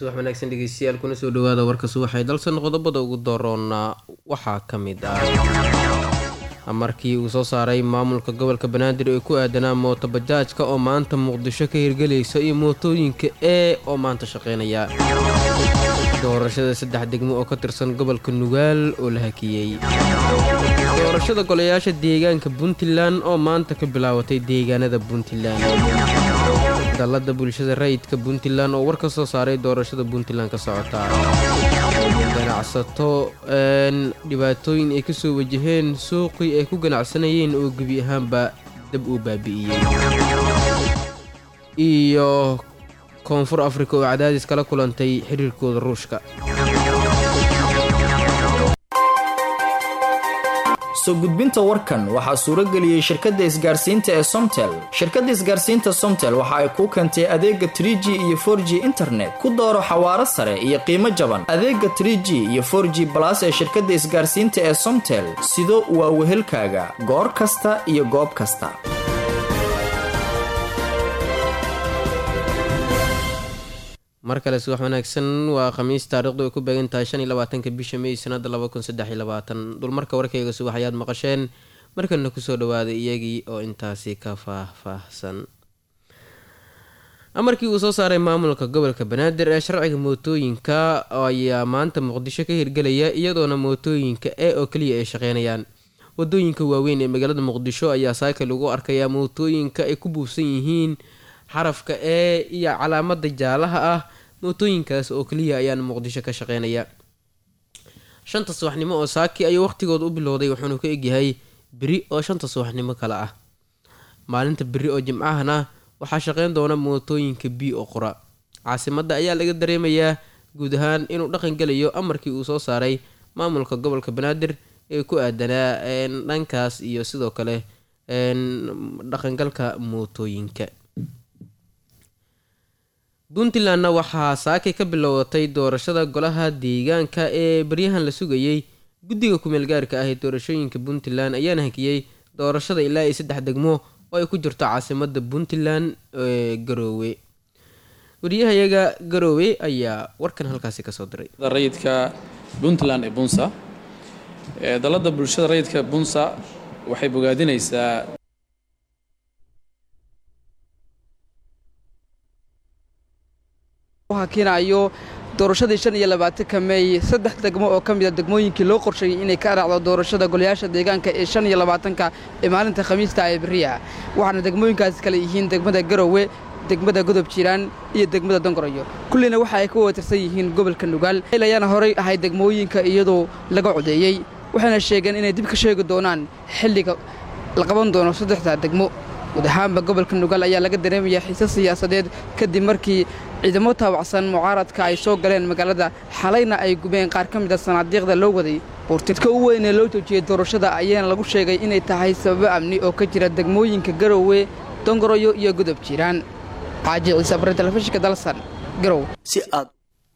subax wanaagsan dhegeystayaal kuna soo dhawaada warka subaxee dalsan qodobada ugu dooroona waxaa ka mid ah amarkii uu soo saaray maamulka gobolka banaadir ee ku aadanaa mooto bajaajka oo maanta muqdisho ka hirgelaysa iyo mootooyinka ee oo maanta shaqeynaya doorashada saddex degmo oo ka tirsan gobolka nugaal oo la hakiyey doorashada golayaasha deegaanka puntland oo maanta ka bilaabatay deegaanada puntland dalada bulshada rayidka puntland oo war ka soo saaray doorashada puntland ka socota ganacsato dhibaatooyin ay kasoo wajaheen suuqii ay ku ganacsanayeen oo gebi ahaanba dab uu baabi'iyey iyo koonfur afrika oo cadaadis kala kulantay xiriirkooda ruushka soo gudbinta warkan waxaa suuro geliyey shirkadda isgaarsiinta ee somtel shirkadda isgaarsiinta somtel waxa ay kuu keentay adeega trig iyo for g internet ku dooro xawaaro sare iyo qiimo jaban adeega trg iyo for g balas ee shirkadda isgaarsiinta ee somtel sido waa wehelkaaga goor kasta iyo goob kasta mar kale subax wanaagsan waa khamiis taarikhdu ay ku beegan tahay shan iyo labaatanka bisha may sanada laba kun saddex iyo labaatan dulmarka warkayga subax ayaad maqasheen markana kusoo dhawaaday iyagii oo intaasi ka faah-faahsan amarkii uu soo saaray maamulka gobolka banaadir ee sharciga mootooyinka ayaa maanta muqdisho ka hirgelaya iyadoona mootooyinka ee oo keliya ay shaqeynayaan wadooyinka waaweyn ee magaalada muqdisho ayaa saaka lagu arkayaa mootooyinka ay ku buufsan yihiin xarafka ee iyo calaamada jaalaha ah mootooyinkaas oo keliya ayaan muqdisho ka shaqeynaya shanta subaxnimo oo saaki ayuu waqtigooda u bilowday wuxuuna ka egyahay beri oo shanta subaxnimo kale ah maalinta beri oo jimcahana waxaa shaqeyn doona mootooyinka b oo qura caasimada ayaa laga dareemayaa guud ahaan inuu dhaqan gelayo amarkii uu soo saaray maamulka gobolka banaadir ee ku aadanaa dhankaas iyo sidoo kale dhaqangalka mootooyinka puntlandna waxaa saakay ka bilowdatay doorashada golaha deegaanka ee baryahan la sugayey guddiga kumeel gaarka ah ee doorashooyinka puntland ayaana hakiyey doorashada ilaa iyo saddex degmo oo ay ku jirto caasimada puntland ee garoowe wariyahayaga garoowe ayaa warkan halkaasi kasoo diray rayidka puntland ee bunsa dalada bulshada rayidka bunsa waxay bogaadinaysaa hakinayo doorashadii shan iyo labaatanka meey saddex degmo oo ka mida degmooyinkii loo qorsheeyey inay ka raacdo doorashada golayaasha deegaanka ee shan iyo labaatanka ee maalinta khamiista ee beriya waxaana degmooyinkaasi kale yihiin degmada garowe degmada godob jiiraan iyo degmada dongoroyo kullina waxa ay ka watirsan yihiin gobolka nugaal ayaana horay ahay degmooyinka iyadoo laga codeeyey waxayna sheegeen inay dib ka sheegi doonaan xilliga la qaban doono saddexda degmo guud ahaanba gobolka nugaal ayaa laga dareemayaa xiise siyaasadeed kadib markii ciidamo taabacsan mucaaradka ay soo galeen magaalada xalayna ay gubeen qaar ka mida sanaadiiqda loo waday buurtidka u weyn ee loo joojiyey doorashada ayaana lagu sheegay inay tahay sababo amni oo ka jira degmooyinka garowe dongoroyo iyo godob jiiraan xaaji ciise bare telefishinka dalsan garow si aad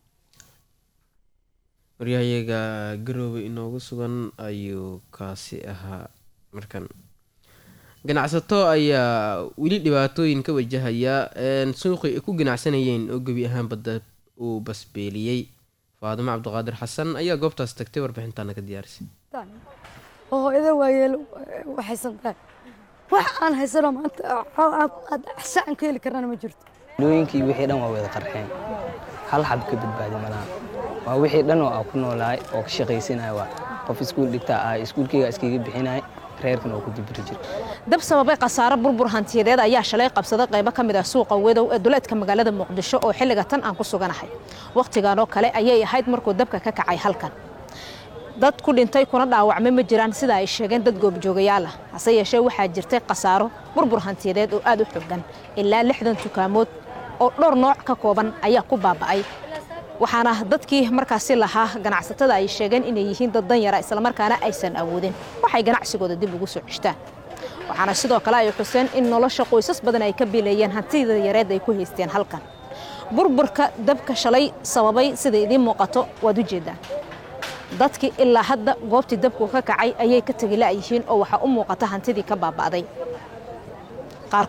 waryahayaga garoowe inoogu sugan ayuu kaasi ahaa markan ganacsato ayaa weli dhibaatooyin ka wajahaya suuqii ay ku ganacsanayeen oo gebi ahaan badda uu basbeeliyey faadimo cabdiqaadir xasan ayaa goobtaas tagtay warbixintaana ka diyaarisay hooyada waayeel waxaysantaa wax aan haysano maanta sacan ka heli karana ma jirto dooyinkii wixii dhan waa wada qarxeen hal xab ka badbaadi malaha waa wixii dhan oo aa ku noolaay oo ka shaqaysanaya waa qof iskuul dhigtaa ah iskuulkeyga iskaga bixinay reerkan oo ku dibiri jira dab sababay khasaare burbur hantiyadeed ayaa shalay qabsaday qaybo ka mid ah suuqa wedow ee duleedka magaalada muqdisho oo xilliga tan aan ku suganahay wakhtigan oo kale ayay ahayd markuu dabka ka kacay halkan dad ku dhintay kuna dhaawacmay ma jiraan sida ay sheegeen dad goobjoogayaal ah hase yeeshee waxaa jirtay khasaaro burbur hantiyadeed oo aad u xoogan ilaa lixdan tukaamood oo dhowr nooc ka kooban ayaa ku baaba'ay waxaana dadkii markaasi lahaa ganacsatada ay sheegeen inay yihiin dad danyara islamarkaana aysan awoodin waxay ganacsigooda dib ugu soo ceshtaan waxaana sidoo kale ay xuseen in nolosha qoysas badan ay ka biileeyeen hantida yareed ay ku haysteen halkan burburka dabka shalay sababay sida idiin muuqato waad u jeedaan dadkii ilaa hadda goobtii dabku ka kacay ayay ka tegi la'yihiin oo waxaa u muuqata hantidii ka baaba'day qaarkood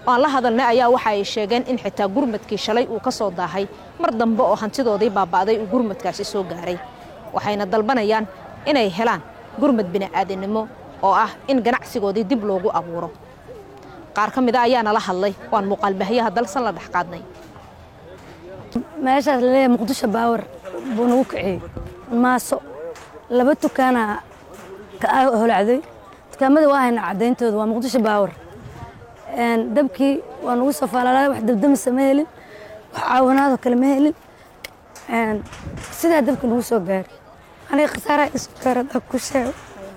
oo aan la hadalnay ayaa waxa ay sheegeen in xitaa gurmadkii shalay uu ka soo daahay mar dambe oo hantidoodii baaba'day uu gurmadkaasi soo gaaray waxayna dalbanayaan inay helaan gurmad bini'aadanimo oo ah in ganacsigoodii dib loogu abuuro qaar ka mida ayaana la hadlay oo aan muuqaalbahyaha dalsan la dhex qaadnay meeshaas laleeyahay muqdisho baawar buu nagu kiciyey maaso laba dukaana ka holacday dukaamada waa hayna caddayntooda waa muqdisho baawar dabkii waa nagu soo faalaalay wax dabdamisa ma helin wax caawinaadoo kale ma helin sidaa dabka nagu soo gaaray aniga khasaaraha isu gaaradaa ku sheego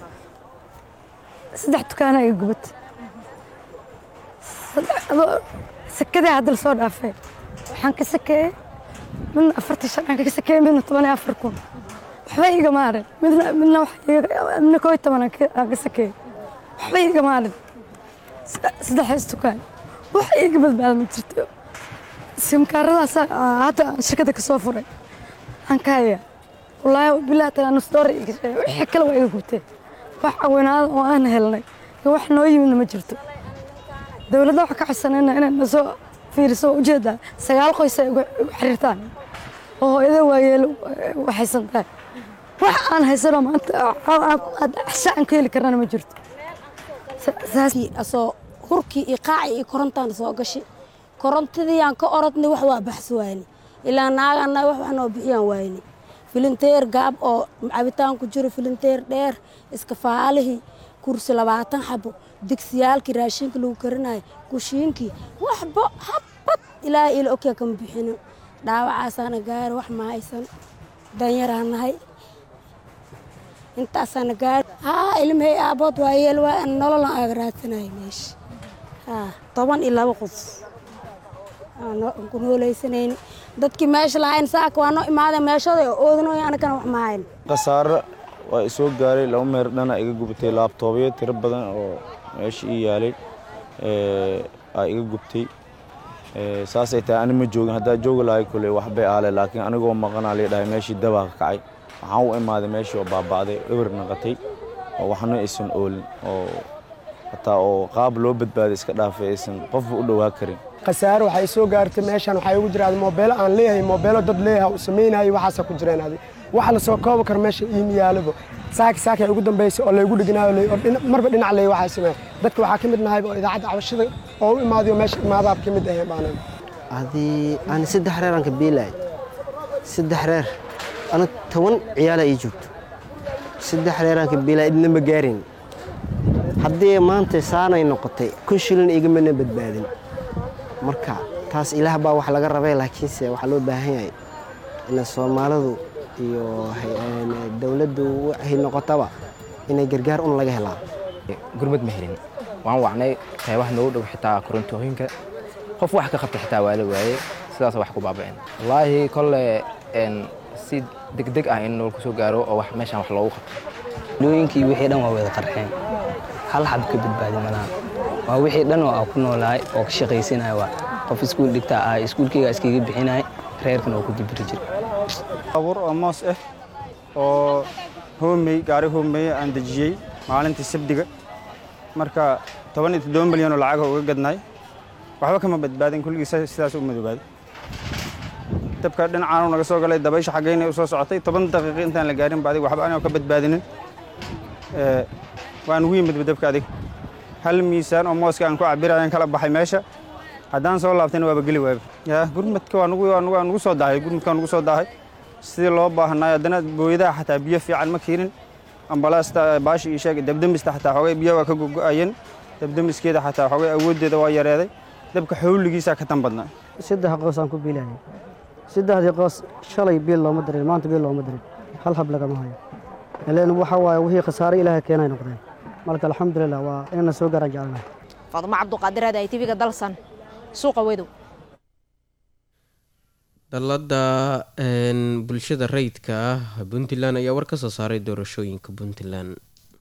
saddex dukaana iga gubatay sakadii hadda lasoo dhaafay waxaan ka sakeeyey midna afartan shan aan ka sakeeyey midna toban iyo afar kun waxba iga maarin midna midna midna koo iyo toban aan ka sakeeyey waxba iga maarin saddexdaas dukaan wax iga badbaada ma jirto simkaaradaas hadda aan shirkadda ka soo furay aan ka hayaa wallaahi bilaa tala nus doora iga sheegay wixii kale waa iga gubtee wax cawinaada oo aan helnay iyo wax noo yimidna ma jirto dowladda waxaa ka codsanayna inay nasoo fiiriso ujeeddaa sagaal qoys ay igu xiriirtaan oo hooyada waayeel waxaysan tahay wax aan haysanoo maanta axsha aan ka heli karnana ma jirto asoo hurkii iyo qaaci iyo korontaan soo gashay korontadii aan ka orodnay wax waa baxsi waayni ilaa naagana wax wax noo bixiyaan waayni filinteer gaab oo cabitaan ku jiro filinteer dheer iska faalihii kursi labaatan xabo digsiyaalkii raashinka lagu karinayo kushiinkii waxba habad ilaahay ila ogyaa kama bixinin dhaawacaasaana gaari wax ma haysan danyaraa nahay intaasaana gaari haa ilmahey aabood waa yeel waa nololan aaga raadsanayo meesha haa toban iyo laba qof ku noolaysanayni dadkii meesha lahayn saaka waa noo imaadeen meeshooda oo oodanoy anagana wax ma hayn khasaare waa isoo gaaray laba meer dhana iga gubtay laabtoobyo tiro badan oo meesha ii yaalay aa iga gubtay saasay tahay ani ma joogin haddaa joogi lahay kule waxbay aale laakiin anigoo maqanaa lii dhahay meeshii dabaa ka kacay waxaan u imaaday meeshii oo baaba'day eber naqatay oo waxna aysan oolin oo hataa oo qaab loo badbaaday iska dhaafay aysan qofba u dhowaa karin khasaare waxay soo gaartay meeshan waxaa igu jira moobeelo aan leeyahay moobeelo dad leeyahay uu samaynayo waxaasa ku jireen adi waxa la soo koobi karo meesha iima yaalaba saaki saaki ay ugu dambaysay oo laygu dhiganayo marba dhinac leey waxaa sameeya dadka waxaa ka mid nahay oo idaacadda cabashada oo u imaadayo meesha imaadaab ka mid ahayn baanan haddii aan saddex reer aan ka biilahay saddex reer ana toban ciyaala ii joogto saddex reer aan ka biilahay idna ma gaarin haddii maanta saanay noqotay kun shilin igamana badbaadin marka taas ilaah baa wax laga rabay laakiinse waxaa loo baahan yahay ina soomaalidu iyo dowladdu waxay noqotaba inay gargaar un laga helaa gurmad ma helin waan wacnay qaybaha noogu dhow xitaa korontooyinka qof wax ka qabta xitaa waa la waayey sidaas wax ku baaba'een wallaahi kolle si degdeg ah in nool kusoo gaaro oo wax meeshaan wax loogu qabto dooyinkii wixii dhan waa wada qarxeen hal xab ka badbaadi malaha waa wixii dhan oo aan ku noolahay oo ka shaqaysanaya waa qof iskuul dhigta ah iskuulkayga iskaga bixinaya reerkan oo ku dibiri jira abuur oo moos ah oo hoomey gaari hoomeye aan dejiyey maalintii sabdiga marka toban iyo toddoba milyan oo lacaga uga gadnay waxba kama badbaadin kulligii sidaas u madoobaaday dabka dhinacaanu naga soo galay dabaysha xaggayna u soo socotay toban daqiiqo intaan la gaarin ba adig waxba anoo ka badbaadinin waan ugu yimid dabka adig hal miisaan oo mooska aan ku cabirayan kala baxay meesha haddaan soo laabtayna waaba geli waaba yaa gurmadka waa nugu soo daahay gurmadka waa nugu soo daahay sidii loo baahnaay haddana booyadaha xataa biyo fiican ma keenin ambalaasta baashi ii sheegay dabdamista xataa xoogay biyo waa ka gogo'ayeen dabdamiskeeda xataa xoogay awooddeeda waa yareeday dabka xawligiisaa ka tan badnaa saddex qoos aan ku biilayay saddexdii qoos shalay biil looma dirin maanta biil looma dirin hal hab lagama hayo ileen waxa waaye wixii khasaare ilaahay keenay noqdeen marka alxamdulilah waa inana soo gaaraan jecelnahay faadumo cabduqaadir aad ay tv-ga dalsan suuqa wedow dallada bulshada rayidka ah puntland ayaa war ka soo saaray doorashooyinka puntland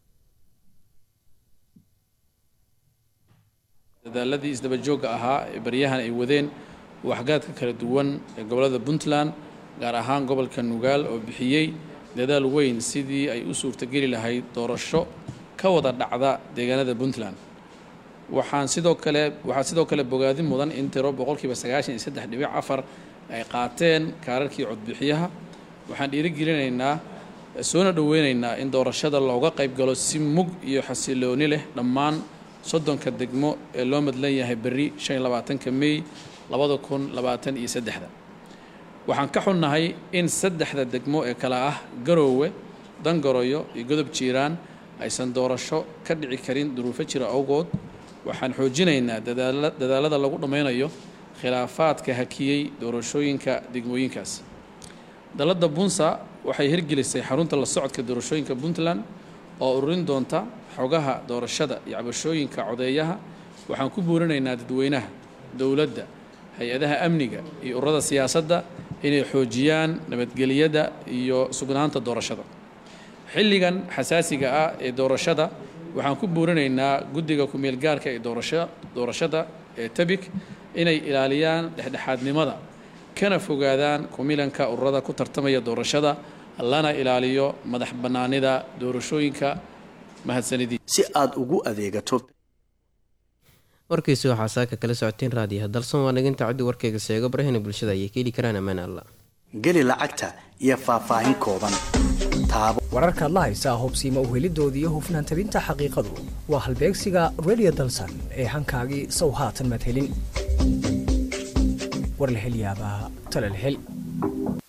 dadaaladii isdabajoogga ahaa ee baryahan ay wadeen waxgaadka kala duwan ee gobollada puntland gaar ahaan gobolka nugaal oo bixiyey dadaal weyn sidii ay u suurtageli lahayd doorasho ka wada dhacda deegaanada puntland waxaan sidoo kale waxaa sidoo kale bogaadin mudan in tiro boqolkiiba sagaashan iyo saddex dhibic afar ay qaateen kaararkii codbixiyaha waxaan dhiirigelinaynaa soona dhoweynaynaa in doorashada looga qayb galo si mug iyo xasilooni leh dhammaan soddonka degmo ee loo madlan yahay berri shan iyo labaatanka mey labada kun labaatan iyo saddexda waxaan ka xunnahay in saddexda degmo ee kale ah garoowe dangoroyo iyo godob jiiraan aysan doorasho ka dhici karin duruufo jira awgood waxaan xoojinaynaa dadaala dadaalada lagu dhammaynayo khilaafaadka hakiyey doorashooyinka degmooyinkaas dalladda bunsa waxay hirgelisay xarunta la socodka doorashooyinka puntland oo ururin doonta xogaha doorashada iyo cabashooyinka codeeyaha waxaan ku buurinaynaa dadweynaha dowladda hay-adaha amniga iyo ururada siyaasadda inay xoojiyaan nabadgelyada iyo sugnaanta doorashada xilligan xasaasiga ah ee doorashada waxaan ku buurinaynaa guddiga ku-meel gaarka ee doorasho doorashada ee tabik inay ilaaliyaan dhexdhexaadnimada kana fogaadaan kumilanka ururada ku tartamaya doorashada lana ilaaliyo madax bannaanida doorashooyinka mahadsanidii si aad ugu adeegato warkiisi waxaa saaka kala socoteen raadiyaha dalsan waa naginta ciddi warkayga seego barahina bulshada ayay ka heli karaan ammaan alla geli lacagta iyo faahfaahin kooban taabo wararkaad la haysaa hubsiima uhelidoodii iyo hufnaan tabinta xaqiiqadu waa halbeegsiga radio dalsan ee hankaagii sow haatan maad helin war la hel yaabaa tala la hel